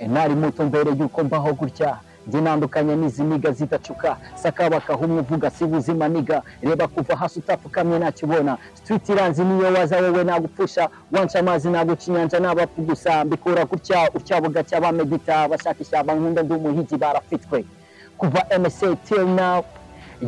mwarimutse mbere y'uko mbaho gutya njye nandukanye n'izi niga zidacuka sakabakaha umwe uvuga si buzima niga reba kuva hasi utapfukamye ntakibona street iranzi niyo waza wowe nagupfusha wanca amazi naguca inyanja n'abapfu gusa mbikura gutya utyabuga cy'abamedita bashaka ishyamba nkunda ndi umuhigi barafitwe kuva MSA till now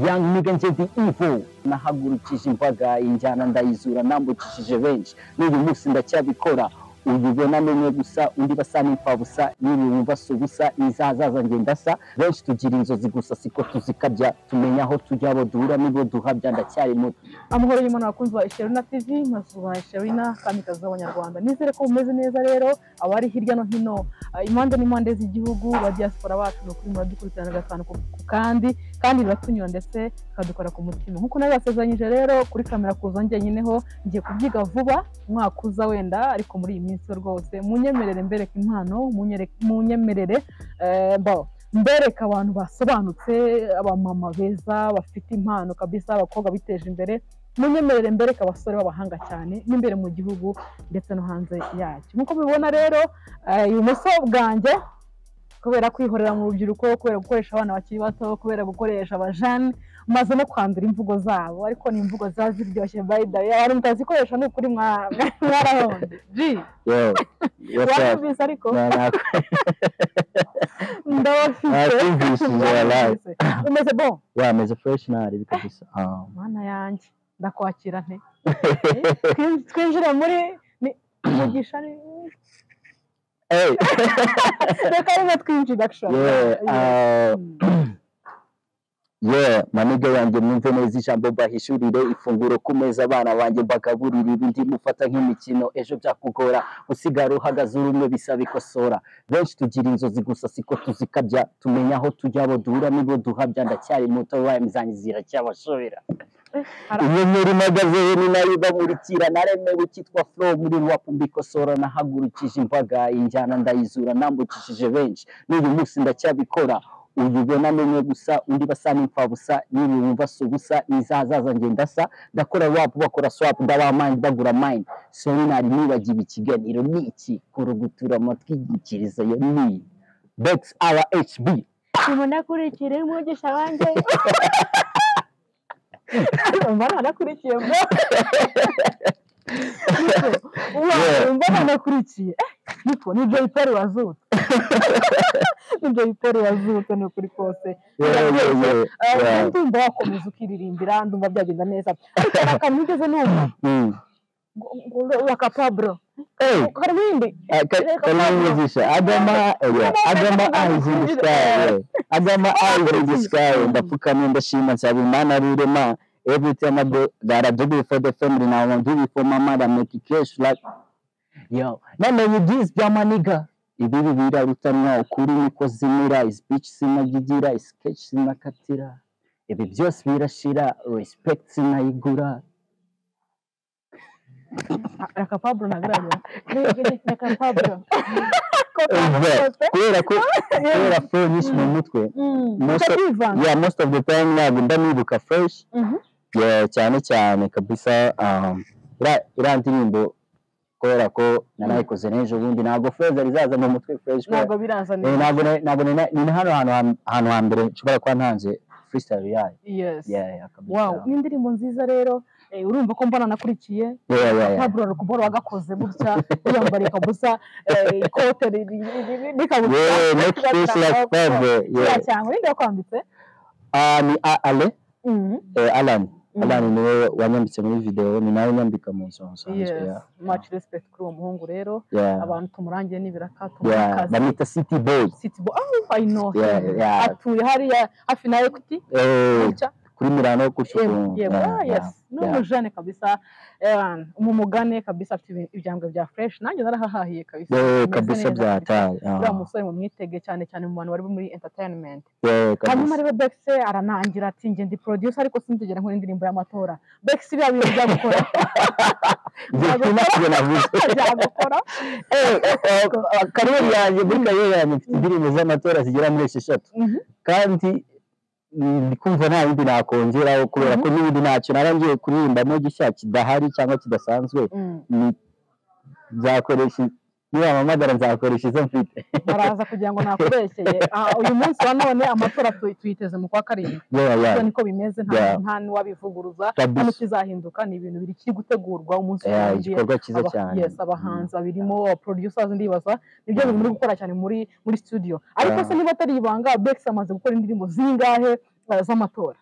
young nigga njye ndi evil nahagurukije imbaga injyana ndayizura nambukishije benshi n'uyu munsi ndacyabikora uyibona n'umwe gusa undi basa n'imfabusa n'ibintu basa ubusa n'izahazaza ngenda sa benshi tugira inzozi gusa siko tuzikabya tumenya aho tujya abo duhura n'ibo duhabya ndacyari muto amahoro y'umuntu abakunzi ba Sherina TV mazuba Sherina kamikazi z'abanyarwanda nizere ko mumeze neza rero abari hirya no hino ah, impande n'impande z'igihugu ba diaspora bacu ni ukuri muradukurikirana gatanu ku ku kandi kandi biratunyura ndetse bikadukora ku mutima nk'uko nabibasezeranyije rero kuri kamera kuza njyenyeneho ngiye kubyiga vuba umwaka uza wenda ariko muri iyi minsi rwose munyemerere mbereke impano munyere- munyemerere eh, mba- mbereke abantu basobanutse abamama beza bafite impano kabisa abakobwa biteje imbere munyemerere mbereke abasore b'abahanga cyane n'imbere mu gihugu ndetse no hanze yacyo nk'uko mubibona rero eh, ibumoso bwanjye kubera kwihorera mu rubyiruko kubera gukoresha abana bakiri bato kubera gukoresha abajane maze no kwandura imvugo zabo ariko ni imvugo ziba ziryoshye by the way abantu mutazikoresha ni ukuri mwa- mwarahonze ji yo what's up warumvise ariko Na- na- ndabafite Nakumvishije, wallahi. umeze bo yeah meze fresh nari bikabisa um mana yanjye ndakwakira nte Twin- twinjire muri ni- mugisha ni- hey reka rero twintroduction yeah uh, yeah maniga yanjye mwumve neza ijambo mbahishurire ifunguro ku meza abana banjye mbagaburire ibindi mufata nk'imikino ejo byakugora usigara uhagaze uri umwe bisaba ikosora benshi tugira inzozi gusa siko tuzikabya tumenya aho tujya abo duhura n'ibo duhabya ndacyari muto wayo zanjye ziracyabashobera inyenyeri mpagazeho ni nayo ibamurikira naremewe cyitwa flow muri wapu mbikosora nahagurukije imbaga injyana ndayizura nambukishije benshi n'uyu munsi ndacyabikora uyibona n'umwe gusa undi basa n'imfabusa n'ibintu basa ubusa n'izahazaza ngenda sa ndakora wapu bakora swapu ndabamani bagura mayini sori nari nibagiwe ikiganiro ni iki kurugutura amatwi inyikirizo yo ni iyi begisi awa hb nimunakurikire umugisha wanjye mbona anakurikiye mbona Yeah. mbona anakurikiye niko ni jay perry wazutse ni jay perry wazutse ni ukuri kose Eh, ndumva wakomeza ukiririmbira ndumva byagenda neza ariko hari akantu wigeze numva wakapaburo Hey. harimo iyindi Uh, ka- Reka Kalin Pablo. musician. Agama, yeah, Agama eyes in the sky. yeah. Agama eyes in the sky. Ndapfukamye ndashima nsaba Imana ari irema. Every time I do that I do before the family now I won't do it for my mother make it cash like yo namenye byinshi bya maniga ibi bibira rutanwa ukuri niko zimira speech sinagigira sketch sinakatira ibi byose birashira respect sinayigura akapaburo nagaragira akapaburo kubera ko kubera flow nyinshi mu mutwe Most of- utakivanga yeah most of the time ntabwo ndanibuka fresh Mhm. yeah, cyane cyane kabisa um, ira- iriya ndirimbo kubera ko narayikoze n'ejo bundi ntabwo fresh zari zaza mu mutwe fresh kubera- ntabwo biranza Eh, neza ntabwo na- ntabwo nina- ni na hano hantu ha- hantu ha mbere nshobora kuba ntanze freestyle yayo yes yeah yeah kabisa wow ni indirimbo nziza rero eh, urumva ko mbona nakurikiye yeah yeah yeah paburo rukubora wagakoze gutya wiyambara ikabusa eh, ikote riri- riri- rikabusa yeah make fresh like Pablo kiriya yeah cyanwe ninde wakwambitse ah ni A- ale Mhm. eh, Alan Mhm. Alan niwe wanyambitse muri video ni nawe unyambika mu nzu nsanzwe yes yeah much respect kuri uwo muhungu rero yeah abantu tumurangiye n'ibiraka tumuhe yeah akazi bamwita city boy City Boy. Oh, I know him. Yeah, yeah. atuye hariya hafi na equity eh gutya kuri Milano ku Em, Shukuru. yego ah, yes ni yeah. umujene kabisa eh, umumugane kabisa afite ibi- ibyambwe bya fresh nanjye narahahahiye kabisa Eh, ameze kabisa neza kabisa. byataye. ah. uriya musore mumwitege cyane cyane mu bantu bari muri entertainment Eh, kabisa. hanyuma rero bex aranangira ati nge ndi producer ariko sinzigera nkora indirimbo y'amatora bex biriya bintu byagukora Njye sina Ntabwo- ibyo navuze. byagukora Eh, eh, eh, kariyeri yanjye muri kariyeri yanjye mfite indirimbo z'amatora zigera muri esheshatu Mhm. kandi mm, ndi kumva nta yindi nakongeraho kubera ko n'ibindi ntacyo narangiye kuririmba gishya kidahari cyangwa kidasanzwe Mm, ni- nzakoresha nibampamagara nzakoresha izo mfite baraza kugira ngo nakubeshyeye Ah, uyu munsi wa none amatora tu- tuyiteze mu kwa karindwi yeah, ibyo yeah. niko bimeze nta Yeah. nta n'uwabivuguruza Kabisa. hano kizahinduka ni ibintu biri gutegurwa umunsi wa Yeah, mbere. igikorwa cyiza Aba- cyane yes, abahanzi babirimo producers ndibaza nibyo bintu muri gukora cyane muri muri studio ariko Yeah. se niba atari ibanga Bex amaze gukora indirimbo zingahe uh, z'amatora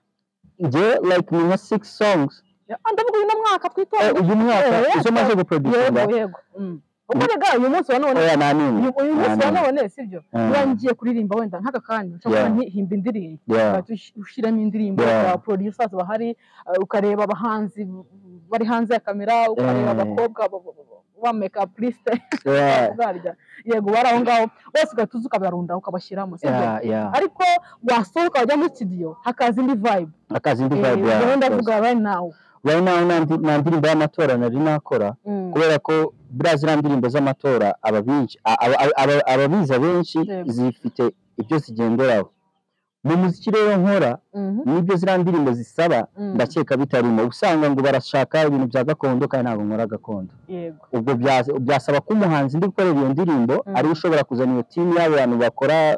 njye like ni nka six songs Yeah, ah, ndavuga uyu mwaka Eh, twitora uyu mwaka yeah, izo maze yego guproducinga yego Mm. ubwo rega uyu munsi wa none oya nta n'imwe uyu uyu munsi wa Ah, no. none sibyo Ah. niba ngiye kuririmba wenda nk'aka kanya nshobora Yeah. ntihimba indirimbo Yeah. ugahita ush- ushyiramo indirimbo Yeah. za producers bahari uh, ukareba abahanzi bari hanze ya kamera ukareba Eh. abakobwa ba- ba- ba- ba make up list Yeah, barya yego bari aho ngaho bose ugahita uza ukabarunda ukabashyiramo sibyo yeah, yeah. ariko wasohoka wajya muri studio hakaza indi vibe akazi ndi Eh, vibe ubwo yawe rero ndavuga right now right now nta ndi- nta ndirimbo y'amatora nari nakora Mm. kubera ko buriya ziriya ndirimbo z'amatora ababizi ababizi abenshi Yego. zifite ibyo zigenderaho mu muziki rero nkora Mhm. nibyo ziriya ndirimbo zisaba Mm. ndakeka bitarimo uba usanga ngo barashaka ibintu bya gakondo kandi ntabwo nkora gakondo yego ubwo bya- byasaba ko umuhanzi ndi gukorera iyo ndirimbo Mm. ariwe ushobora kuzana iyo timu y'abantu bakora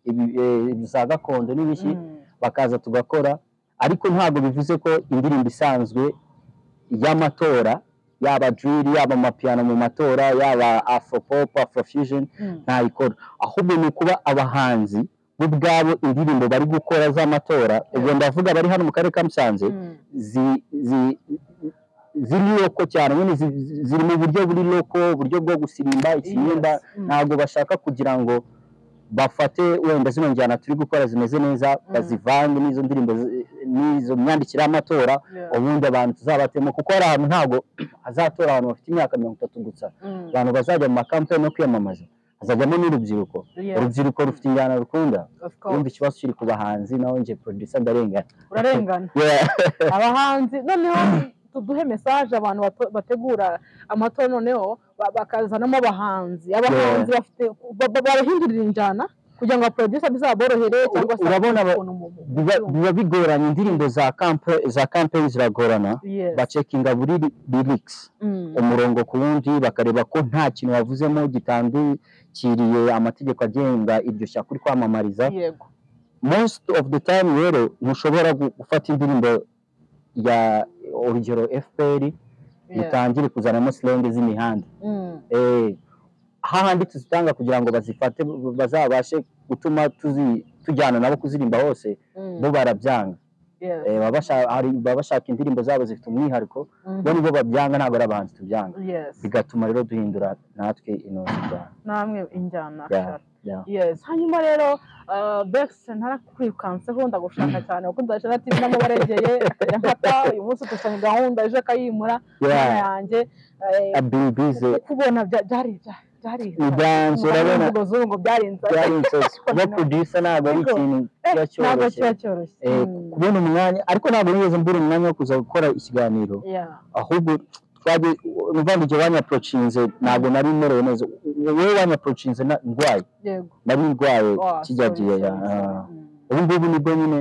ibi- eh, za gakondo n'ibiki Mm. bakaza tugakora ariko ntabwo bivuze ko indirimbo isanzwe y'amatora yaba drill yaba amapiyano mu matora yaba afropop afrofusion Mm. ntayikora ahubwo ni ukuba abahanzi bo ubwabo indirimbo bari gukora z'amatora ubwo ndavuga bari hano mu karere ka musanze Mm. zi- zi- ziri loko cyane nyine zi- zi- ziri mu buryo buri loko uburyo bwo gusirimba ikiyenda Yes. Mm. ntabwo bashaka kugira ngo bafate wenda zino njyana turi gukora zimeze neza bazivange n'izo ndirimbo zi- n'izo myandikire y'amatora Yeah. ubundi abantu tuzabatemo kuko hari ahantu ntabwo hazatora abantu bafite imyaka mirongo itatu gusa Mm. abantu bazajya mu makampani no kwiyamamaza hazajyamo n'urubyiruko Yeah, urubyiruko rufite injyana rukunda of urumva course. ikibazo kiri ku bahanzi naho njye producer ndarengana urarengana Yeah. abahanzi noneho tuduhe mesaje abantu bato- bategura amatora noneho ba- bakazanamo abahanzi abahanzi bafite ba- ba- barahindurira injyana kugira ngo abaproducer bizaborohere cyangwa se Urabona aba- ukuntu mu- mu- biba mu- biba bigoranye indirimbo za kampe za kampeyini ziragorana Yes. bacekinga buri lirikisi Mm. umurongo ku wundi bakareba ko nta kintu wavuzemo gitandukiriye amategeko agenga iryo shyaka uri kwamamariza yego most of the time rero ntushobora gu- gufata indirimbo ya urugero fpr Yeah. utangire kuzanamo silenge z'imihanda Mm. Eh, hahandi tuzitanga kugira ngo bazifate bazabashe gutuma tuzi- tujyana nabo kuzirimba hose Mm. bo barabyanga Yes. Eh, baba basha- hari- baba bashaka indirimbo zabo zifite umwihariko Mhm. bo nibo babyanga ntabwo ari abahanzi tubyanga Yes. bigatuma rero duhindura natwe intoki zacu namwe injyana Yeah. ashaka yes hanyuma rero uh, bex ntarakwikanseho ndagushaka cyane kuko ndashaka ati namo baregeye ya mata uyu munsi dufitanye gahunda ejo akayimura yeah. yanjye eh, abibize kubona bya- byari bya- byari ni byanze urabona imvugo z'ubu ngo byari inzara byari inzozi kuba producer ntabwo ari Ariko, ikintu Eh, kiba ntabwo cyoroshye kiba cyoroshye Eh, Mm. kubona umwanya ariko ntabwo nigeze mbura umwanya wo kuza gukora ikiganiro Yeah. ahubwo twajye uvanze igihe wanyaporocinze ntabwo nari merewe neza wowe wanyaporocinze na- ndwaye yego nari ndwaye Oh, kijya sorry, gihe sorry, sorry. ya Mm. ubu ngubu nibwo nyine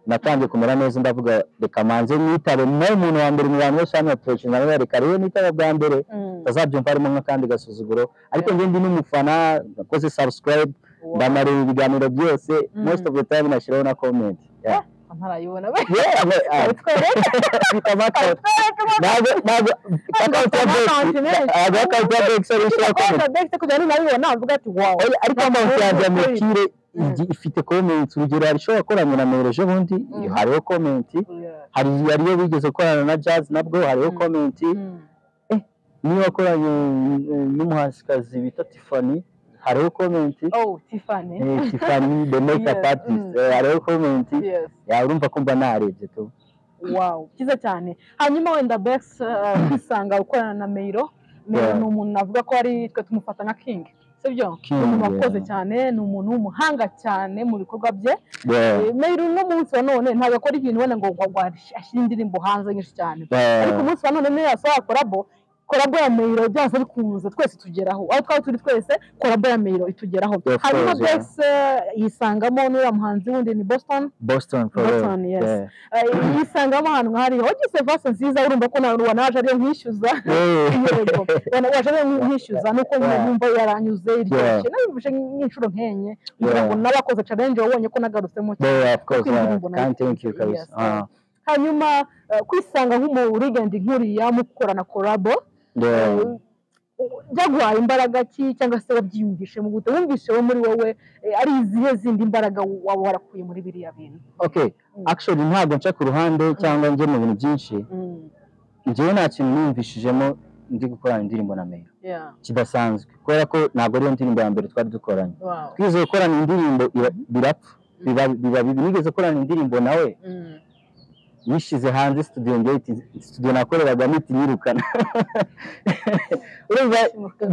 natangiye kumera neza ndavuga reka manze nitabe nawe umuntu wa mbere mu bantu bose hano yatorokije ndavuga reka rero nitaba bwa mbere Mm. ntazabyumva harimo nk'akandi gasuzuguro ariko njye ndi n'umufana nakoze subscribe Wow. ndamareba ibiganiro byose Mm. most of the time nashyiraho na comment Yeah. ntarayibona we Yeah, but, ah, twereke bita account. ntabwo ntabwo account ya Bex ntabwo account ya Bex ari ishyira comment bex kugira ngo nabibona avuga ati wow Oya, ariko amazi yanjye amukire Mm. ifite comment urugero hari ishobora gukorana na mere ejo bundi Mm. hariho comment Yeah. hari hariyo bigeze gukorana na jazz nabwo hariho Mm. comment Mm. niyo wakoranye eh, n'umuhanzikazi bita Tiffany hariho comment oh tiffany Eh, Tiffany the makeup Yes, artist mm. eh, hariho comment yes ya urumva ko mba narebye tu wow cyiza cyane hanyuma wenda bex uh, kwisanga gukorana na meiro meiro Yeah. ni umuntu navuga ko ari twe tumufata nka king sibyo King, ni umuntu yeah. wakoze cyane ni umuntu w'umuhanga cyane mu bikorwa bye Yeah, Eh, meiro uno munsi wa none ntabwo akora ibintu wenda ngo ngo ngo ashyire indirimbo hanze nyinshi cyane yeah, ariko umunsi wa none niyo yasohora korabo korabora meyiro byanze bikunze twese tugeraho aho twaba turi twese korabora meyiro itugeraho Of hanyuma course, yeah. bex yisangamo n'uriya muhanzi wundi ni boston Boston forever. boston yes Yeah. Eh, yisangamo ahantu nk'ahariya wagize vase nziza urumva ko nawe wanaje ariyo nkishyuza yego Wana- waje ariyo nkishyuza nuko nyine Yeah. yumva yaranyuze iryoshye Yeah. nayumvise nk'inshuro nkenye ngira ngo Yeah. n'abakoze challenge wabonye ko nagarutsemo cyane Yeah, of course. Kwirinda yeah. imbona- Can't thank you, Yes, Kabisa. yeah. Uh, hanyuma eh, kwisanga nk'umurigende nk'uriya mukora na korabo yeah. byaguhaye imbaraga ki cyangwa se wabyiyumvishemo gute wumvishe wo muri wowe eh, ari izihe zindi mbaraga waba warakuye muri biriya bintu Okay. Mm. Actually, ntabwo nca ku ruhande cyangwa njye mu bintu byinshi njyewe nta kintu niyumvishijemo ndi gukorana indirimbo na Meya Yeah, kidasanzwe kubera ko ntabwo ariyo ndirimbo ya mbere twari dukoranye wow. twize gukorana indirimbo ira- birapfa biba biba bibi nigeze gukorana indirimbo nawe Mm. yishyize hanze studio njyewe iti- studio nakoreragamo iti nyirukana urumva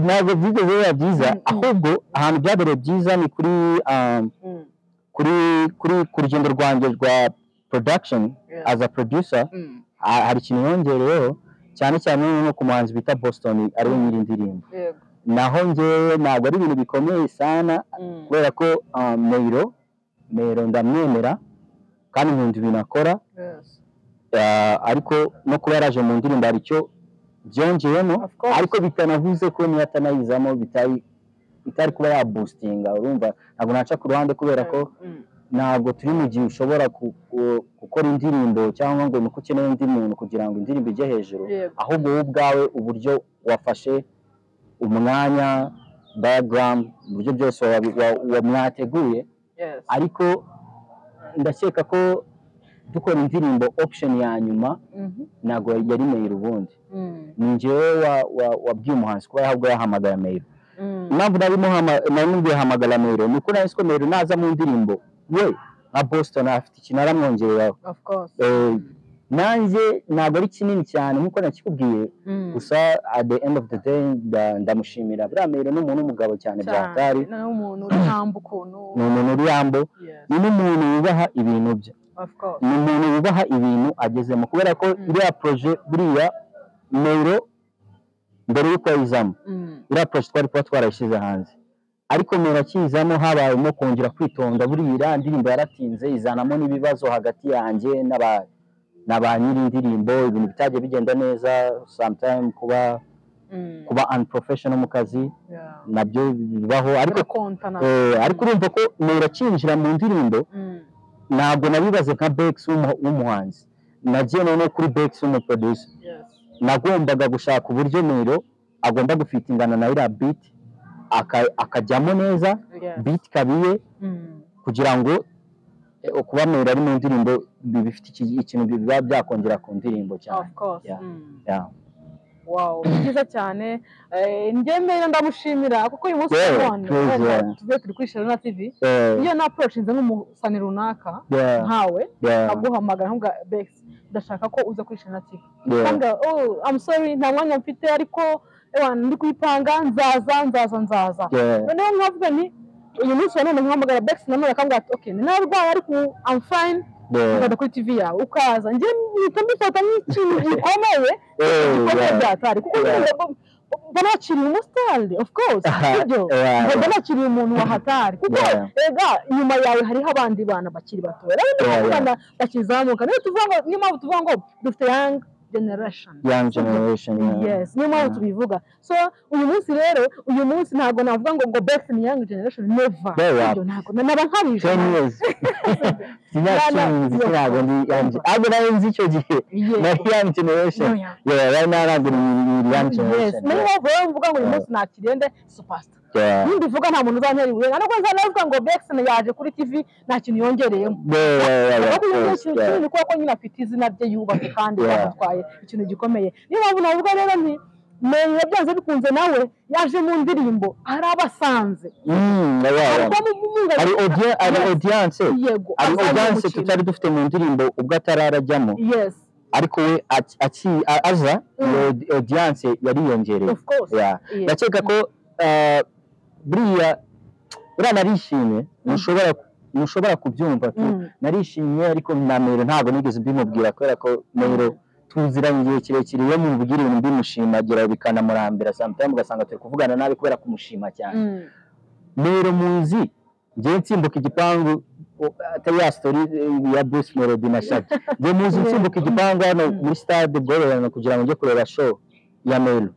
ntabwo byigeze biba byiza Mm, mm. ahubwo ahantu byabereye byiza ni kuri um, Mm, kuri kuri ku rugendo rwanjye rwa production yeah. as a producer Mm, ha- hari ikintu yongereyeho cyane cyane nko ku muhanzi bita Boston ariwe nyiri indirimbo yego. naho njyewe ntabwo ari ibintu bikomeye sana Mm, kubera ko um, Meyiro Meyiro ndamwemera kandi nkunda ibintu akora yes. Ah, ariko no kuba yaraje mu ndirimbo hari icyo byongeyemo Of course. ariko bitanavuze ko niyo atanayizamo bitari bitari kuba yabustinga urumva ntabwo naca ku ruhande kubera ko Mm, ntabwo turi mu gihe ushobora ku- ku- gukora indirimbo cyangwa ngo ni uko ukeneye undi muntu kugira ngo indirimbo ijye hejuru yego. ahubwo wowe ubwawe uburyo wafashe umwanya dayagaramu uburyo byose wabi- wa- wa- mwateguye Yes. ariko ndakeka ko dukora indirimbo option ya nyuma Mhm. ntabwo yari meyiri ubundi Mm, ni njyewe wa- wa- wabwiye umuhanzi kuba yahabwa yahamagara meyiri mm, impamvu nari muhama- nari mubwiye hamagara meyiri ni uko nari nzi ko meyiri naza mu ndirimbo we nka boston afite ikintu aramwongereyeho Of course. Eh, Mm, nanjye ntabwo ari kinini cyane nk'uko nakikubwiye mm. gusa at the end of the day nda- ndamushimira buriya meyiri ni umuntu w'umugabo cyane byatari Cyane. Ni umuntu uri humble ukuntu. ni umuntu uri yambo Yes, ni n'umuntu wubaha ibintu bye of course. ni umuntu wubaha ibintu agezemo kubera ko Mm. iriya poroje buriya meyiro mbere y'uko ayizamo Mm, iriya poroje twari kuba twarayishyize hanze ariko meyiro akiyizamo habayemo kongera kwitonda buriya iriya ndirimbo yaratinze izanamo n'ibibazo hagati yanjye n'aba na ba nyiri indirimbo ibintu bitajya bigenda neza sometime kuba mm, kuba unprofessional mu kazi yeah. nabyo bibaho ariko Birakontana. eh, ariko urumva ko meyiro akinjira mu ndirimbo Mm, ntabwo nabibaze nka Bex w'umu- w'umuhanzi nagiye noneho kuri Bex w'umuproducer yes. nagombaga gushaka uburyo Miro agomba gufitingana na iriya beat aka- akajyamo neza Yes. beat kabiye Mm, kugira ngo eh, kuba Miro ari mu ndirimbo bi- bifite iki- ikintu biba byakongera ku ndirimbo cyane Of course. Yeah. Mm. Yeah. Wow, ni byiza cyane eh, njye mbere ndamushimira kuko uyu munsi Yeah, none praise wenda God. tuze turi kuri Sharona TV Eh, iyo na approach nze nk'umusani runaka yeah, nkawe yeah, nkaguhamagara nkavuga Bex ndashaka ko uza kuri Sharona TV yeah. Ukambwira, oh I'm sorry nta mwanya mfite ariko ewa ndi kuyipanga nzaza nzaza nzaza Yeah. noneho nkavuga nti uyu munsi wa none nkahamagara Bex nanone akambwira ati okay narwaye ariko I'm fine Yeah. ukajya kuri TV yawe ukaza njye mpita mbifata nk'ikintu gikomeye Eh, ibikombe yeah. byatari kuko Yeah. nyine bo- bo- banakiriye umusitari of course sibyo Yeah. Ba- banakiriye umuntu wahatari kuko Yeah. ega inyuma yawe hariho abandi bana bakiri bato rero ni Yeah, yeah. abana bakizamuka niyo tuvuga ngo niyo mpamvu tuvuga ngo dufite young generation Young generation. Yeah. yes niyo mpamvu Yeah. tubivuga so uyu munsi rero uyu munsi ntabwo navuga ngo ngo best ni young generation never Yeah. Sibyo, ntabwo naba nkabije ten years Yeah, imyaka no, cumi n'itatu yeah. ntabwo ndi yanjye ntabwo nari nzi icyo gihe Yes. na young generation No, yeah. yeah right now ntabwo ni ni young Yes. generation niyo mpamvu rero mvuga ngo uyu Yeah. munsi nakirende superstar yeah nimba ivuga nta muntu uzantera ibuye ntabwo nzanavuga ngo Bexon yaje kuri TV nta kintu yongereyemo yeah yeah yeah ahubwo yeah nyine yeah ikintu yeah kinini kuko nyine afite izina rye yubaka kandi Yeah. yatwaye ikintu gikomeye niyo mpamvu navuga rero nti Mary yabyanze bikunze nawe yaje mu ndirimbo hari abasanze Mm, yeah, yeah, yeah. abamo umwunga hari audience hari Yes. audience yego hari asanze audience umukino. tutari dufite mu ndirimbo ubwo atararajyamo yes ariko we aci- aci- a- aza Mm. iyo audi- audience yariyongereye of course yeah Yes. ndakeka ko uh, buriya buriya narishimye ntushobora ntushobora kubyumva tu Mm. narishimye ariko na mero ntabwo nigeze mbimubwira kubera ko mero tuziranye igihe kirekire iyo mubwira ibintu mbimushimagira bikanamurambira samutayimu ugasanga turi kuvugana nabi kubera kumushima cyane Mm. rero muzi ngewe nsimbuka igipangu o- atari ya sitori eh, ya bruce melody na shaki ngewe muzi nsimbuka igipangu hano muri stade bwororerano kugira ngo njye kureba show ya mero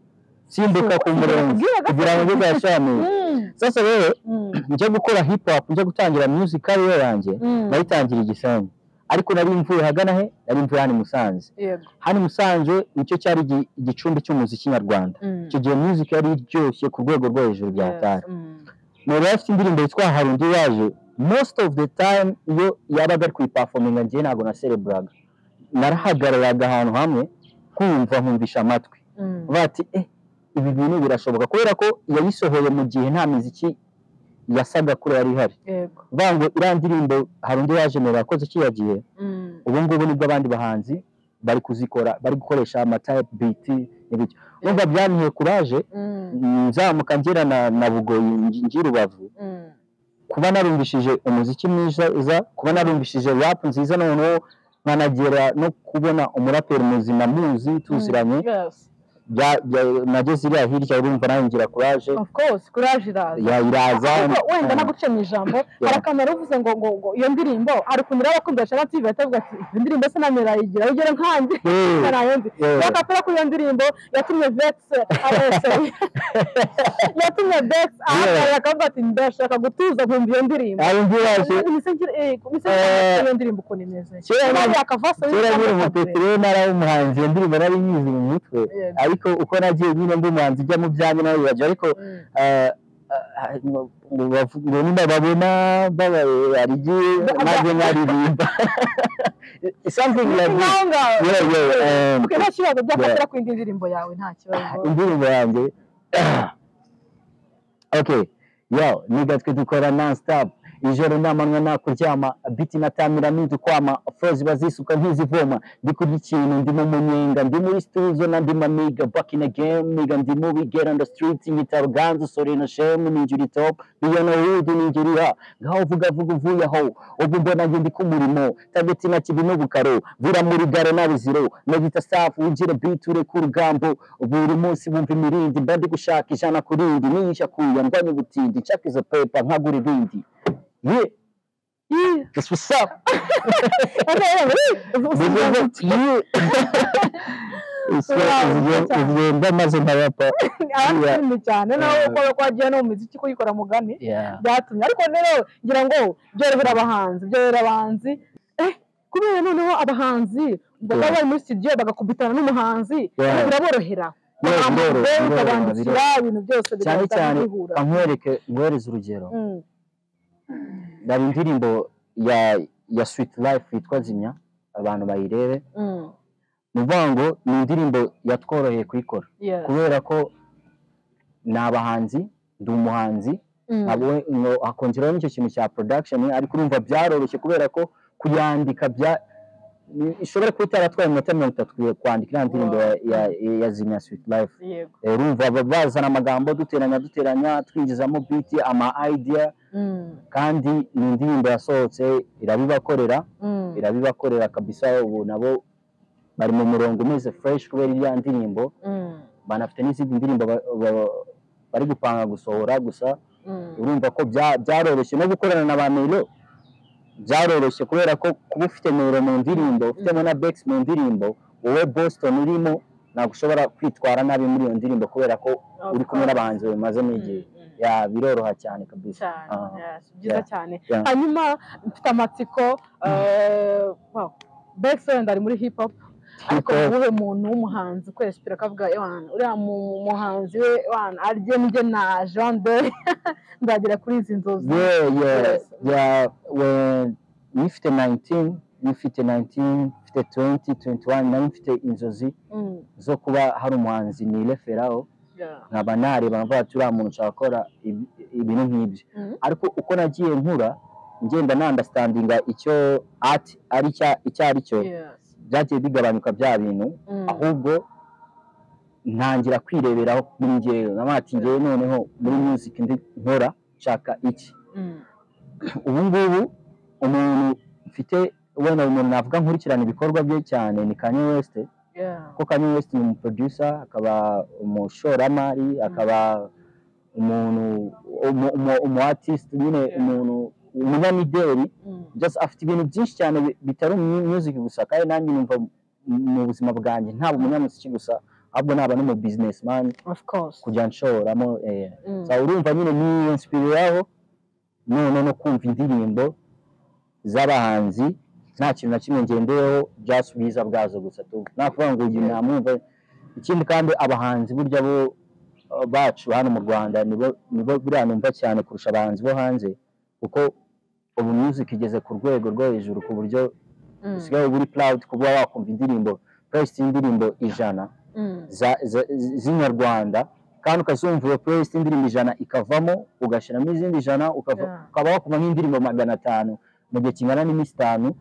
simbuka ku murenge Ubwiraga- kugira ngo njye kureba show ya mero Mm, sasa rero mm, njya gukora hip hop njya gutangira music career yanjye mm. nayitangira i gisenyi ariko nari mvuye hagana he nari mvuye hano i musanze Yego. hano i musanze nicyo cyari igi- igicumbi cy'umuziki nyarwanda Mm. icyo gihe music yari iryoshye ku rwego rwo hejuru bya Yes, tara mm. nari afite indirimbo yitwa hari undi waje most of the time iyo yabaga ari kuyipafominga ngewe ntabwo nasereburaga narahagararaga ahantu hamwe kumva nkumvisha amatwi Mm. bavuga ati eh ibi bintu birashoboka kubera ko yayisohoye mu gihe nta miziki yasaga kure yari ihari Yego. vuga ngo iriya ndirimbo hari undi waje mbere yakoze kiriya gihe Mm. ubu ngubu nibwo abandi bahanzi bari kuzikora bari gukoresha amatype biti n'ibyo numva byaniye kuraje Mm. nzamuka ngera na, na bugoyi ngi- ngi rubavu Mm. kuba narumvishije umuziki mwiza kuba narumvishije rap nziza noneho nkanagera no kubona umuraperi muzima muzi tuziranye Yes. bya- bya- nageze iriya hirya urumva nawe ngira kuraje Of course, courage iraza. ya- iraza Ariko wenda naguciye mu ijambo hari akamaro uvuze ngo ngo ngo iyo ndirimbo hari ukuntu rero abakunda shana tv batavuga ati izi ndirimbo se namera yigira ugere nkanjye Eh, ntarayumvi eh, bakapera kuri iyo ndirimbo yatumye vex abese yatumye vex Yeah. ahakara akavuga ati ndashaka gutuza nkumva iyo ndirimbo hari undi waje Mise ngira- eh, mise Eh, ngira iyo ndirimbo ukuntu imeze kera Niba nari- yakavasa kera y'ijambo nyine kabiri. umupeteroli ntari umuhanzi iyo ndirimbo nari nyizi mu mutwe Yego. ariko uko nagiye nyine ndi umuhanzi ujya mu byanjye nawe bibajya ariko Mm. eh, eh, ngo bavu- ngo nyine babona babarigi maze nkaririmba something like this Ngaho ngaho. Yeah, yeah, um, Okay, nta kibazo byakatera ku yindi ndirimbo yawe nta kibazo indirimbo yanjye okay yo nigatwe dukora non stop ijoro namanywa nakuryama biti na tamira ntidukwama froze bazisuka ntizivoma ndi kurya ikintu ndi mu munyenga ndi muri stuzo na ndi mamiga back in the game niga ndi mu bigera on the street nyitaro ganzu sorino shemu ninjuri top biyono wudu ninjuriha ngaho vuga vuga uvuye aho ubu mbona nge ndi ku murimo tageti na kibi n'ubukaro vura muri gare nabiziro nagita safu ugire biti ure ku rugambo buri munsi bumva imirindi mba ndi gushaka ijana ku rindi niyisha kuya ndwanya ubutindi nshaka izo pepa nkagura ibindi yeah Yeah. that's what's up ugenda maze nkarapa abandi cyane nawe Yeah. uko kwagiye no mu muziki kuyikora mugani byatumye ariko rero ngira ngo byorohera abahanzi byorohera abahanzi eh kubera noneho abahanzi baba Yeah. bari muri studio bagakubitana n'umuhanzi Yeah. biraborohera Yeah, biroroha, Bambaye, biroroha, ukabandikira biroroha. ibintu byose cyane bigahita cyane bihura nkwereke nkwereze urugero Mm, hari indirimbo ya ya sweet life yitwa zimya abantu bayirebe mm, ni ukuvuga ngo ni indirimbo yatworoheye kuyikora yes, kubera ko ni abahanzi ndi umuhanzi mm, ntabwo we- ngo akongeraho n'icyo kintu cya production ariko urumva byaroroshye kubera ko kuyandika bya ni- ishobora kuba itaratwaye iminota mirongo itatu kuye- kwandika iriya ndirimbo ya- ya- ya zimya sweet life yego Eh, urumva ba- bazana amagambo duteranya duteranya twinjizamo biti ama idea mm, kandi ni indirimbo yasohotse irabibakorera mm, irabibakorera kabisa ubu nabo bari mu murongo umeze fresh kubera iriya ndirimbo mm, banafite n'izindi ndirimbo ba- ba- bari gupanga gusohora gusa mm, urumva ko bya- byaroroshye no gukorana na ba mero byaroroshye kubera ko kuba ufite mero mu ndirimbo ufitemo na bex mu ndirimbo wowe boston urimo ntabwo ushobora kwitwara nabi muri iyo ndirimbo kubera ko uri kumwe n'abahanzi babimazemo Mm, igihe mm. ya biroroha cyane kabisa cyane Ah. yes, byiza Yeah. cyane Yeah. hanyuma mfite amatsiko eh, wow, Bex wenda ari muri hip hop ariko Hip hop. wowe muntu w'umuhanzi kwezi turakavuga wana uriya mu- muhanzi we wana arye njye naje wana dore nzagera kuri izi nzozi yeah yeah Yes. yeah when nifite 19 nifite 19 mfite 20 21 nari mfite inzozi Mm, zo kuba hari umuhanzi nireferaho yeah. nkaba nareba nkavuga ati uriya muntu ushaka gukora ibi- ibintu nk'ibyo Mhm. ariko uko nagiye nkura ngenda nandastandinga icyo ati ari cya- icyo ari cyo Yes. byagiye bigabanuka bya bintu Mm, ahubwo ntangira kwireberaho kuri njyewe nkaba ati njyewe noneho muri music ndi nkora nshaka iki mm, ubu ngubu umuntu mfite wenda umuntu navuga nkurikirana ibikorwa bye cyane ni Kanye West yeah. kuko Kanye West ni umuproducer akaba umushoramari akaba umuntu umu- umu- umu artist nyine Yeah. umuntu umunyamideli Mm. just afite ibintu byinshi cyane bi- bitari mu music gusa kandi nanjye numva mu- mu buzima bwanjye ntabwo umunyamuziki gusa ahubwo naba n'umu businessman of course kujya nshoramo eh, Mm. so urumva nyine niyo nsipiri yaho none no kumva indirimbo z'abahanzi nta kintu na kimwe ngendeyeho just ubwiza bwazo gusa tu nakuvuga ngo uyu namwumva ikindi kandi abahanzi burya bo eh, bacu hano mu Rwanda nibo nibo buriya numva cyane kurusha abahanzi bo hanze kuko ubu music igeze ku rwego rwo hejuru ku buryo Mm. usigaye uba uri proud kuba wakumva indirimbo playlist y'indirimbo ijana Mm. za- za- z'inyarwanda kandi ukazumva iyo playlist indirimbo ijana ikavamo ugashyiramo izindi ijana ukava- Yeah. ukaba wakuma nk'indirimbo magana atanu mu gihe kingana n'iminsi itanu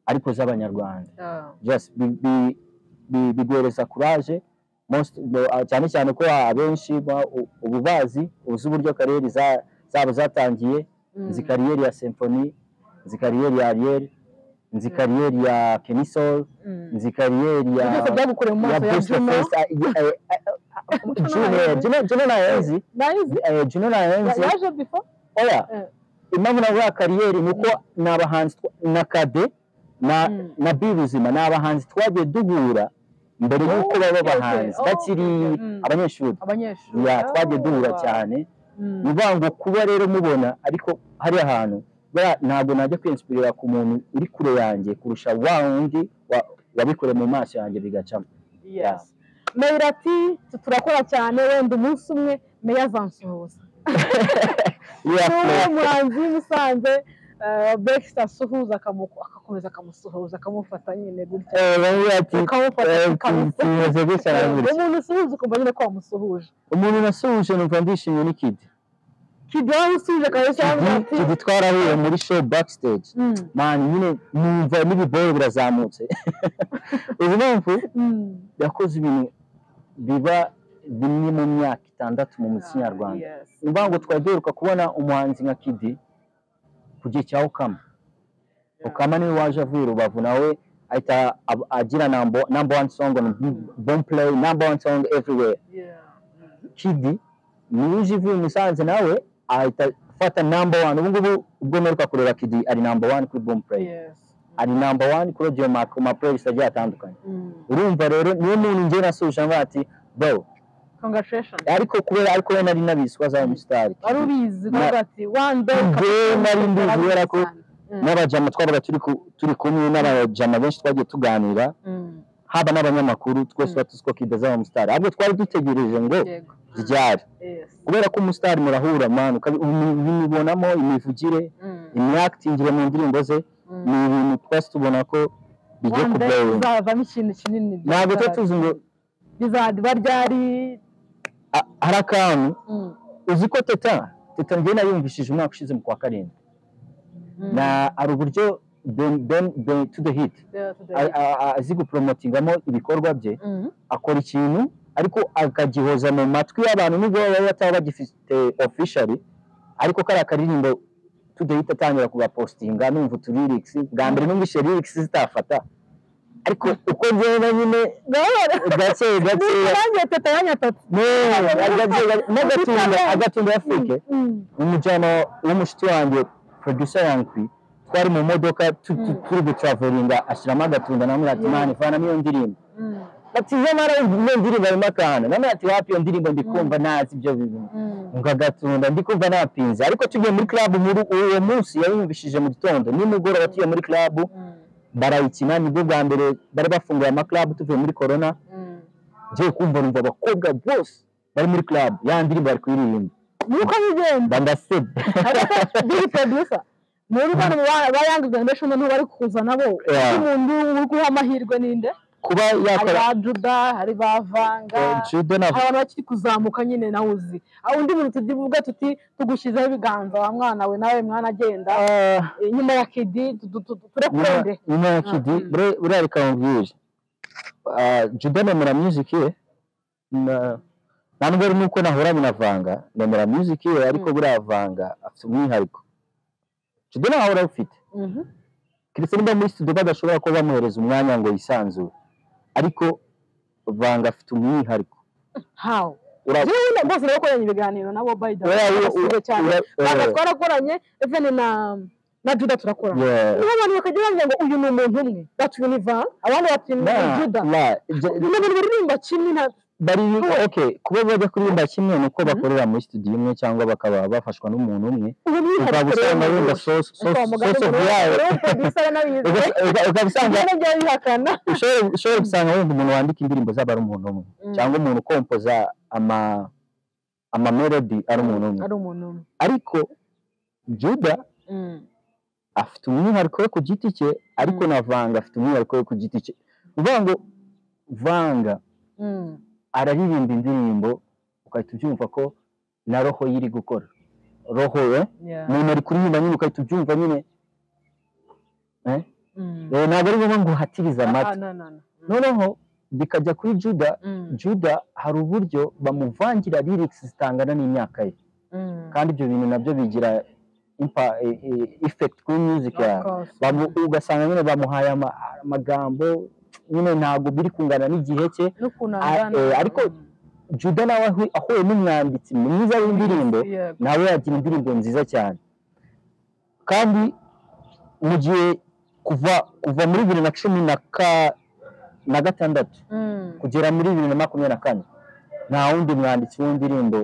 ariko z'abanyarwanda Yeah. just bi- bi- bi- biguhereza kuraje most bo- ah, cyane cyane ko abenshi ba- u- ubu bazi uzi uburyo kariyeri za- zabo zatangiye Mm. nzi kariyeri ya symphony nzi kariyeri ya ariel nzi kariyeri ya kenisol Mm. nzi kariyeri ya byose byagukoreye mu ya maso ya Best of Juno Fest, ah, ye- eh, Umuco Juno, n'abayobozi. Juno- Juno nahenzi Nayizi. eh, Juno Ya- nahenzi yaje before Eh. oya impamvu navuga kariyeri ni uko ni abahanzi twa- na kade na Mm. na bi buzima ni abahanzi twagiye duhura mbere Oh, y'uko baba okay, okay. abahanzi Oh, bakiri okay, okay. Mm. abanyeshuri abanyeshuri Ya, Oh, twagiye duhura wow. cyane Mm. ni ukuvuga ngo kuba rero mubona ariko hari ahantu buriya ntabwo najya kwinspirira ku muntu uri kure yanjye kurusha wa wundi wa- wabikore mu maso yanjye bigacamo Yes. Meya ati "Tu- turakora cyane wenda umunsi umwe meya azansuhuza Yeah, niwe play. muhanzi w'i Musanze eh, Baxter asuhuza akamu- agakomeza akamusuhuza akamufata nyine gutya Eh, bamwe bati, ukamufata eh, tu- ukamusuhuza tumeze gutya na gutya. umuntu usuhuza ukumva nyine ko wamusuhuje umuntu nasuhuje numva ndishimye ni kidi kidi wamusuhuje akabeshya yavuga Kidi- ati kidi twarahuye muri show backstage "Mm, mani nyine numva n'ibiboro birazamutse uzi impamvu mm." yakoze ibintu biba bimwe mu myaka itandatu mu muziki nyarwanda Yes. ni ukuvuga ngo twari duheruka kubona umuhanzi nka kidi ku gihe cya ukama Yeah. ukama niwe waje avuye i rubavu nawe ahita ab- agira number number one song on bomb play number one song everywhere Yeah. Kidi niwe uje ivuye i Musanze nawe ahita afata number one ubu ngubu ubwo mperuka kureba Kidi ari number one kuri Boom Play Yes. ari number one kuri audio mark ku ma playlist agiye atandukanye Mm. urumva rero niyo muntu njye nasuje ngo ati bro Congratulations. ariko kubera ariko we nari nabizi ko azaba umusitari wari ubizi Na- kuvuga ati one day Nge nari ndi kubera ko- Mm, n'abajama twabaga turi ku- turi kumwe n'abajama benshi twagiye tuganira mm, haba n'abanyamakuru twese Mm. batuzi ko Kidi azaba umusitari ahubwo twari dutegereje ngo yego. ryari Yes. kubera ko umusitari murahura manu ubibonamo imivugire Mm, imyaktingire mu ndirimbo ze mm. ni ibintu twese tubona ko bigiye One day kubyara bizavamo ikintu kinini ntabwo tuba tuzi ngo bizaba ryari a- hari akantu Mm, uzi ko teta teta njye nayumvishije umwaka ushize mu kwa karindwi mm. na hari uburyo Ben- Ben- Ben to the hit Yeah, today. a- a- a- azi gupromotingamo ibikorwa bye Mm, akora ikintu ariko akagihoza mu matwi y'abantu nubwo baba bataba bagifite officially ariko kariya akaririmbo to the hit atangira kugapositinga numva utu lyrics bwa mbere numvise lyrics zitafata ariko uko ngenda nyine gake Ni gake nanjye teta yanyatatse. n'agatunda agatunda afurike Mm, umujyana w'umushuti wanjye producer yangu twari mu modoka tu- tu- Mm. turi gutraveringa ashyiramo agatunda namwe ati Yeah. mani vanamo iyo ndirimbo mm, ati nyamara iyo ndirimbo harimo akantu namwe ati wapi iyo ndirimbo ndikumva ntazi ibyo bintu mm. ngo agatunda ndikumva napinze ariko tugiye muri club nkuru uwo munsi yayumvishije mu gitondo nimugoroba tugiye muri club Mm, barayikina nibwo bwa mbere bari bafunguye ama club tuvuye muri corona mm. ngiye kumva numva abakobwa bose bari muri club ya ndirimbo bari kuririmba Ni uko bigenda mba ndasebye biri producer muri bano ba- ba Young Generation nibo bari kuza nabo Yeah. umuntu uri guha amahirwe ninde kuba hari yakora ba juda hari ba vanga judo na hari abantu bakiri kuzamuka nyine nawe uzi aho undi muntu tuvuga tuti tugushyizeho ibiganza wa mwana we nawe mwana agenda Ah, eh, nyuma ya kidi tu- tu- tu- nyuma- turekunde nyuma ya kidi Mm. bure- buriya reka nkubwire Ah, judo nemera music ye na- nta nubwo ari nuko nahuranye na vanga nemera music ye ariko Mm. buriya vanga afite umwihariko judo ntawe urawufite Mhm. kiretse niba muri studio badashobora kuba bamuhereza umwanya ngo yisanzure ariko banga afite umwihariko hawu Ura- jewe nyine rwose turakoranye ibiganiro nabo bayida ura- basize cyane ura- ntabwo eh, twarakoranye eveni na na juda turakorana yeah. niba abantu bakajya bavuga ngo uyu ni umuntu umwe bati uyu ni van abandi bati ni Na- juda na- je- ni abantu baririmba kimwe nta bari okay kuba bajya kuririmba kimwe ni uko Mhm. bakorera muri studio imwe cyangwa bakaba bafashwa n'umuntu umwe uwo ukaba usanga wenda mwihariko source source of yawe yawe Uga- ukaba usanga ibyo byari bihakana ushobora ushobora gusanga wenda umuntu wandika indirimbo zaba ari umuntu umwe cyangwa umuntu ukompoza ama ama melody ari umuntu umwe ari umuntu umwe ariko Juda afite umwihariko we ku giti cye ariko Mm. na Vanga afite umwihariko we ku giti cye uvuga ngo Vanga araririmba indirimbo ugahita ubyumva ko na roho ye iri gukora roho we umuntu ari kuririmba nyine ugahita ubyumva nyine Eh, ntabwo ari ngombwa ngo uhatirize amatwi noneho bikajya kuri Juda Juda hari uburyo bamuvangira lyrics zitangana n'imyaka ye kandi ibyo bintu nabyo bigira impa, e, e, effect kuri music yawe Bamu- ugasanga nyine bamuhaye ama- amagambo nyine ntabwo biri kungana n'igihe cye n'ukuntu Ah, eh, ariko Juda nawe ahu- ahuye n'umwanditsi mwiza w'indirimbo nawe yagira indirimbo nziza cyane kandi mu gihe kuva kuva muri bibiri na cumi na ka- na gatandatu kugera muri bibiri na makumyabiri na kane nta wundi mwanditsi w'indirimbo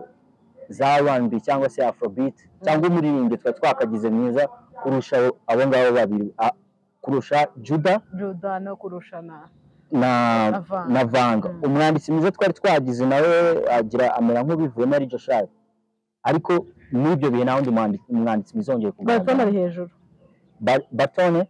za R&B cyangwa se afrobeat cyangwa umuririmbyi twari twakagize mwiza kurusha abo- abo ngabo babiri a- kurusha juda juda no kurushana na Vanga. na vanga Mm. umwanditsi mwiza twari twagize nawe agira amera nk'ubivuyemo ari joshari ariko muri ibyo bihe nta wundi mwanditsi umwanditsi mwiza wongeye baritone kugaragara ari hejuru Ba- batone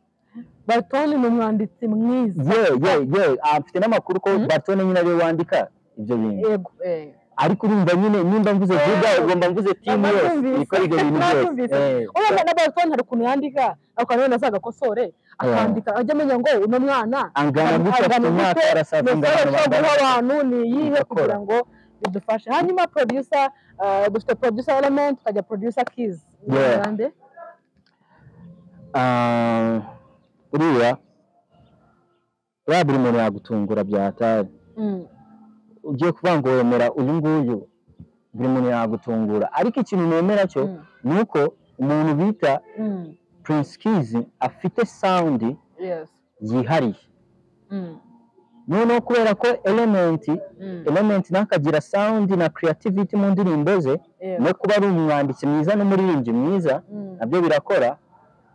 baritone ni umwanditsi mwiza ye ye ye afite n'amakuru ko Mm. batone nyine ariwe wandika ibyo bintu yego eh. ariko urumva nyine nimba mvuze Eh, vuga ugomba mvuze timu yose nabyumvise, ikora ibyo bintu nabyumvise. byose Eh, urabona na baritone hari ukuntu yandika ako kantu wenda azagakosore akandika ajya amenya ngo uno mwana angana gutya Angana afite imyaka gute, arasaza ingana message yo guha n'abandi. abantu ni iyihe Bakora. kugira ngo bidufashe hanyuma producer eh, dufite producer element tukajya producer keys Yeah. Nande? Ah, uriya buriya buri muntu yagutungura byatari Mm. ugiye kuvuga ngo wemera uyu nguyu buri muntu yagutungura ariko ikintu nemera cyo Mm. ni uko umuntu bita Mm. Prince Keys afite sound yes yihariye Mm. noneho kubera ko element Mm. element ntakagira sound na creativity mu ndirimbo ze Yeah. no kuba ari umwanditsi mwiza n'umuririmbyi mwiza Mm. nabyo birakora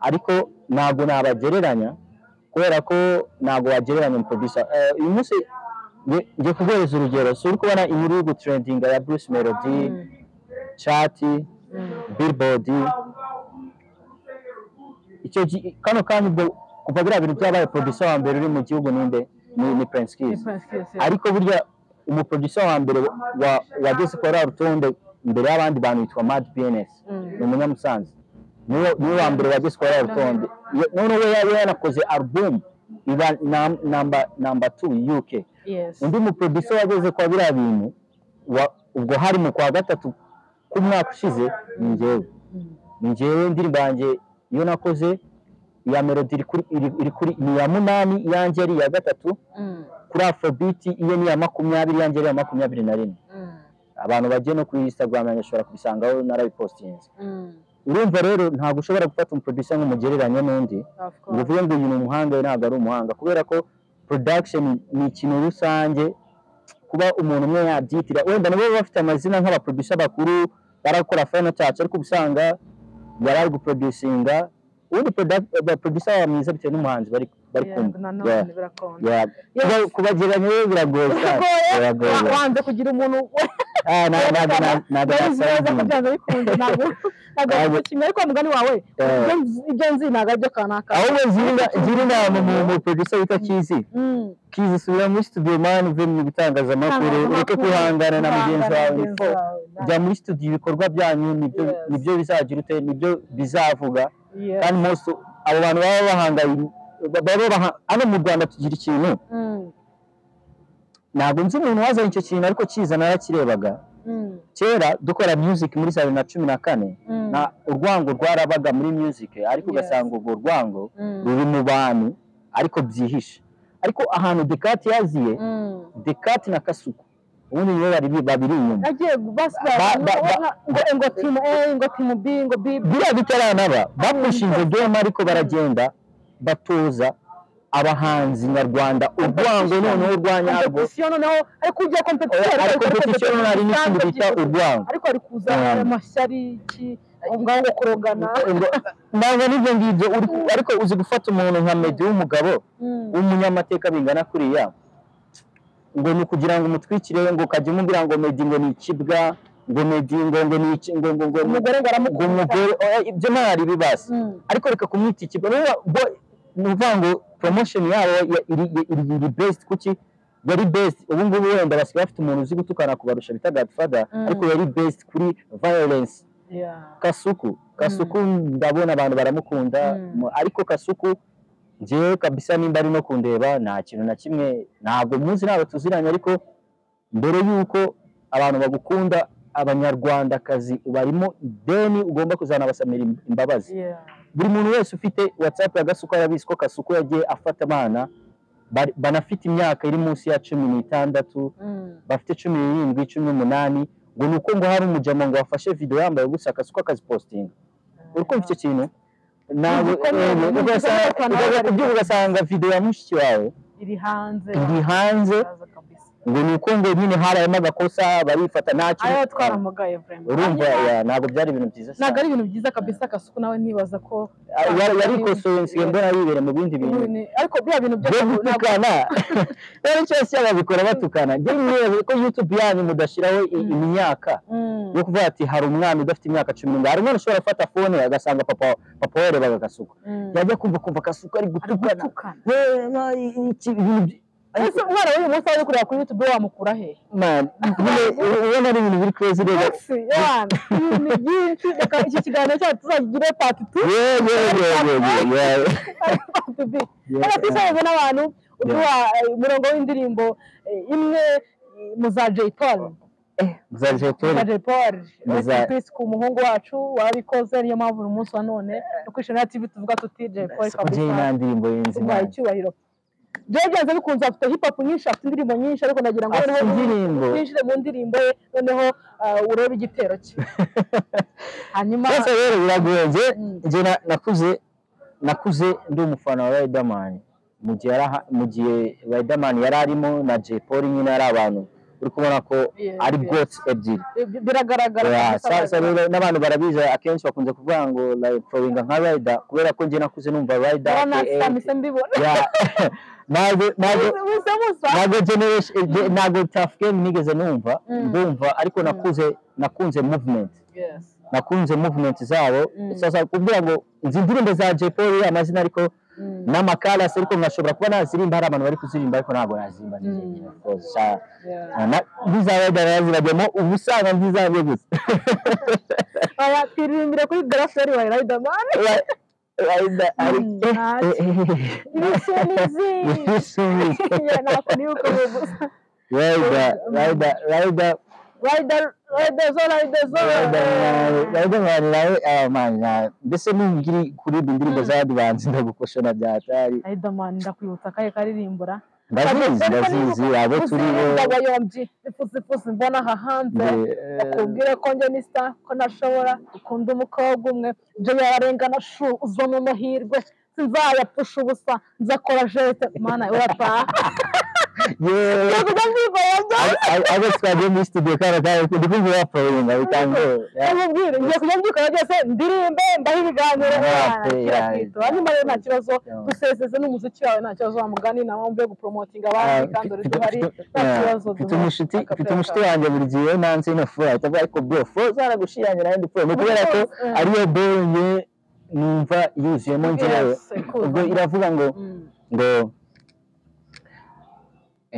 ariko ntabwo nabagereranya kubera ko ntabwo wagereranya umuproducer Eh, uyu munsi nge- ngiye kuguhereza urugero si uri kubona inkuru yo gutrendinga ya Bruce Melody Mm. chati Mm. billboard icyo gi- kano kanya ubwo kuva biriya bintu byabaye producer wa mbere uri mu gihugu ninde ni, ni Prince Kiss Difference keys, yeah. ariko burya umuproducer wa mbere wa- wageze kuri wa rutonde imbere y'abandi bantu yitwa Mad BNS ni Mm. umunyamusanzu niwe niwe wa mbere wageze kuri wa rutonde Ye- noneho we yari yanakoze album iba nam- namba namba 2 UK yes undi muproducer wageze kwa biriya bintu wa- ubwo hari mu kwa gatatu k'umwaka ushize ni njyewe Mm. ni njyewe indirimbo yanjye iyo nakoze iya melody iri kuri iri iri kuri ni iya munani iyanjye ari iya gatatu Mm. kuri afrobeat iye ni iya makumyabiri iyanjye ari iya makumyabiri na rimwe Mm. abantu bagiye no kuri instagram yanjye ushobora kubisangaho narabipostinze Mm. urumva rero ntabwo ushobora gufata umuproducer ngo umugereranye n'undi of ngo course uvuge ngo uyu ni umuhanga we ntabwo ari umuhanga kubera ko production ni ikintu rusange kuba umuntu umwe yabyitira wenda nabo baba bafite amazina nk'abaproducer bakuru barakora final touch ariko uba usanga yari ari guproducinga ubundi product- ba- producer baba mwiza bitewe n'umuhanzi bari bari Yeah, kumva nanone Yeah. birakonda Yeah. Kuba- kubagereranya rero biragoye cyane Biragoye? biragoye Wa- wanze kugira umuntu Ah, na- ntabwo na- ntabwo Yabizi neza ko nasanze byanze bikunze ntabwo ntabwo Ntabwo- nshimye ariko mugani wawe Eh. ibyo nzi- ibyo nzi ntabwo aribyo kanaka ahubwo gira- gira inama umu- umu producer wita Kizi Kizi subira muri studio mani uve mu bitangazamakuru ureke kwihangana na mugenzi wawe niko kujya muri studio ibikorwa byanyu nibyo Yes. nibyo bizagira ute nibyo bizavuga kandi most abo bantu baba bahangaye ba- baba baha- hano mu Rwanda tugira ikintu ntabwo nzi umuntu wazanye icyo kintu ariko kiza narakirebaga kera dukora music muri saa bibiri na cumi na kane na urwango rwarabaga muri music ariko Yes. ugasanga urwo rwango ruri mu bantu ariko byihishe ariko ahantu dekati yaziye Mm. dekati na kasuku ubundi nibo bari babiri inyuma nagiye Ba- ba- ba- basiba ngo ngo timu a ngo timu b ngo b biriya bitaranaba bapushinze gema ariko baragenda batoza abahanzi nyarwanda urwango noneho urwanyarwo kompetisiyo noneho ariko ugiye kompetisiyo ariko competition hari n'ikindi bita urwango ariko ari kuza Mm. amashyari iki ubwanwa bwo kurogana Ngo- ntabwo n'ibyo ngibyo uri- ariko uzi gufata umuntu nka medi w'umugabo Mm. w'umunyamateka bingana kuriya ngo ni ukugira ngo umutwikire ngo ukajya umubwira ngo medi ngo ni ikibwa ngo medi ngo ngo ni iki ngo ngo ngo Umugore ngo aramukunda. umugore oya, ibyo ntari bibasa Mm. ariko reka kumwita ikibwa rero bo ni ukuvuga ngo promotion yabo ya- iri iri- iri best kuki yari best ubu ngubu wenda basigaye bafite umuntu uzi gutukana kubarusha bita Godfather Mm. ariko yari best kuri violence Yeah. Kasuku Kasuku ndabona abantu baramukunda Mm. mu- ariko Kasuku njyewe kabisa nimba ari no kundeba nta kintu na kimwe ntabwo muzi ntabwo tuziranye ariko mbere yuko abantu bagukunda abanyarwandakazi ubarimo ideni ugomba kuzanabasamira im- imbabazi Yeah. buri muntu wese ufite watsapu ya Gasuku arabizi ko Kasuku yagiye afata abana bari- banafite imyaka iri munsi ya cumi n'itandatu Mm. bafite cumi n'irindwi cumi n'umunani ngo ni uko ngo hari umujama ngo wafashe video yambaye gusa Kasuku akazipositinga uri kumva icyo kintu nawe Uzi ko ni- eh, ni- ugasanga- ni- ugaza kubyuka ugasanga video ya mushiki wawe iri hanze iri hanze Iraza kabisa. ngo ni uko ngo nyine harayemo agakosa barifata nta kintu ayo twaramugaye vraiment urumva Hanyuma- ya, ntabwo byari ibintu byiza ntabwo cyane ari ibintu byiza kabisa kasuku nawe nibaza ko Ah, yari- yarikosoye nsigaye mbona yibere mu bindi bintu ibintu- ariko bya bintu byo byose ntabwo gutukana rero cyose babikora batukana njye mwebwe ko youtube yanyu mudashyiraho i- Mm. imyaka Mm. yo kuvuga ati hari umwana udafite imyaka cumi n'umwe hari umwana ushobora gufata fone agasanga papa papa warebaga agasuka Mm. yajya kumva kumva agasuka ari ari gutukana gutukana Wema, iki- ibintu by- ese umwana w'uyu munsi waje kureba kuri youtube wamukura he Man, nyine, ubona ari ibintu biri crazy rero Ese, Yohana, ibintu ni byinshi reka iki kiganiro cyacu tuzagire part two Yeah, yeah, yeah, yeah, yeah, yeah. part B. Yeah, reka twisoreze n'abantu uduha eh, umurongo w'indirimbo eh, imwe eh, muza Jay Polly eh, za Jepoli. Muza Jay Polly Muza- Rest in peace ku muhungu wacu wabikoze niyo mpamvu uyu munsi wa none no kwishimira TV tuvuga tuti Jay Polly Siko njye nta kabisa ndirimbo yenze ubaye Imana. icyubahiro Jay byanze bikunze afite hip hop nyinshi afite indirimbo nyinshi ariko nagira ngo Afite noneho- indirimbo twinjire mu ndirimbo ye noneho ah, urebe igitero cye hanyuma byose rero biragoye njye Mm. njye na- nakuze nakuze ndi umufana wa Riderman mu gihe yari aha- mu gihe Riderman yari arimo na Jepoli nyine ari abantu uri kubona ko Yeah, ari yeah. goats ebyiri bi- biragaragara Yeah, sa- kabisa sa- biragaragara. rero n'abantu barabizi akenshi bakunze kuvuga ngo like foringa nka Rider kubera ko njye nakuze numva Rider urabona aka samise mbibona Yeah. ntabwo ntabwo musa musa ntabwo generation eh, ntabwo tough game nigeze numva Mm. ndumva ariko Mm. nakuze nakunze movement Yes. nakunze movement zabo Mm. sasa kugira ngo izi ndirimbo za Jay Polly amazina ariko Mm. n'amakarasi ariko nkashobora kuba nazirimba hari abantu bari kuzirimba ariko ntabwo nazirimba Mm. Yeah. ntizabaziragemo uba usanga ntizabye gusa Aya, twiririmbire kuri garaferi wa Riderman Like, like that, ari- Mm, eh, ntacyo. eh, eh, ibishe n'izindi eh, eh, eh. Yeah, ntabwo nibukoze gusa Rider, rider, rider, Rider, rider zo, rider zo. riderman nawe amana mbese nubwiri kuririmba indirimbo za adivansi ndagukosha na byatari Riderman ndakwibutsa akahe karirimbura ndazizi ndazizi abo turi bo abayombyi ifusifusi mbona aha hanze akubwire ko njye ni sita ko nashobora ukunda umukobwa umwe ibyo yararengana shu uza mu mahirwe sinzayapfusha ubusa nzakora jete mana urataha yewe ntabwo ujya mbivayo byo abo twagiye muri studio kandi kandi ndi kumva baparinga bitangoye nkubwire ngiye kujya mbyikora byose ndirimbe mbahe ibiganiro Yeah, umwana yeah, akira yeah. kwitwa hanyuma rero nta kibazo Yeah. dusezeze n'umuziki wawe nta kibazo wa mugani nta mpamvu yo gupromotinga abandi kandi uri duhari nta kibazo mfite umushiti mfite umushiti wanjye buri gihe nanze ino fura atavuga ariko bro fura zaragushirangira ndi fura ni ukubera ko ariyo bore njye numva yuzuyemo njyewe ubwo iravuga ngo ngo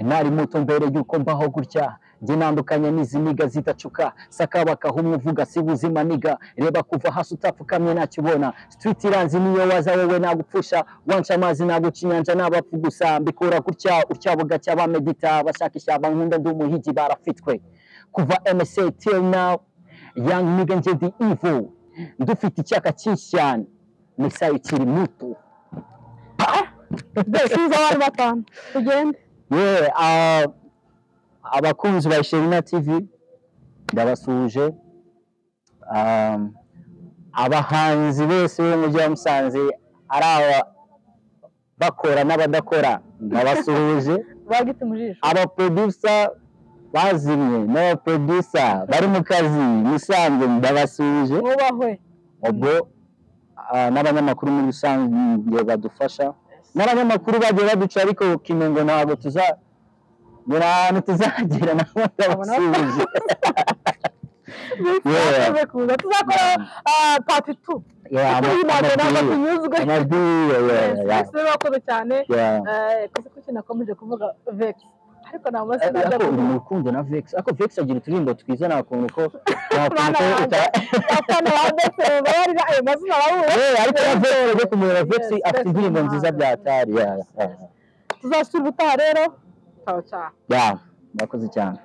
ntari muto mbere y'uko mbaho gutya njye nandukanye n'izi niga zidacuka sakabakaho umwe uvuga si buzima niga reba kuva hasi utapfukamye ntakibona street iranzi niyo waza wowe nagupfusha wanca amazi naguca inyanja n'abapfu gusa mbikura gutya utyabuga bugacya bamedita bashaka ishyamba nkunda ndi umuhigi barafitwe kuva msa till now young nigga njye ndi evil ndufite icyaka cyinshi cyane misa ikiri muto tuza abari batanu tugende yewe ah, abakunzi ba Sherina TV ndabasuhuje Ah, abahanzi bose bo mu mujyi wa Musanze ari aba bakora n'abadakora ndabasuhuje bagitse mu jisho abaprodusa bazimye n'abaprodusa bari mu kazi musanze ndabasuhuje mwubahwe ubwo ah, n'abanyamakuru muri rusange badufasha n'abanyamakuru bagiye baduca ariko kimengo ntabwo tuza ni ahantu tuzagera nabo ndabasuhuje bifuza kuza tuzakora ah, part two Yeah, ama- tuyimage ntabwo amabwiriza- tunyuzwe amabwiriza, yeah, yeah, ese bakoze cyane yeah. Eh, kuzi kuki nakomeje kuvuga vex ariko nta mazi Eh, najya ariko uri mu kuvuga rukundo na vex ariko vex agira uturirimbo twiza nta kuntu ko nta kuntu Mwana ko wanjye, uta- afana wa ndetse babarira ayo mazina bahuye Eh, ariko na vex rero kumureba vex Yes, afite Vex indirimbo nziza umuhanzi. bya tari yeah, yeah, tuzasura ubutaha rero ciao ciao yeah. murakoze cyane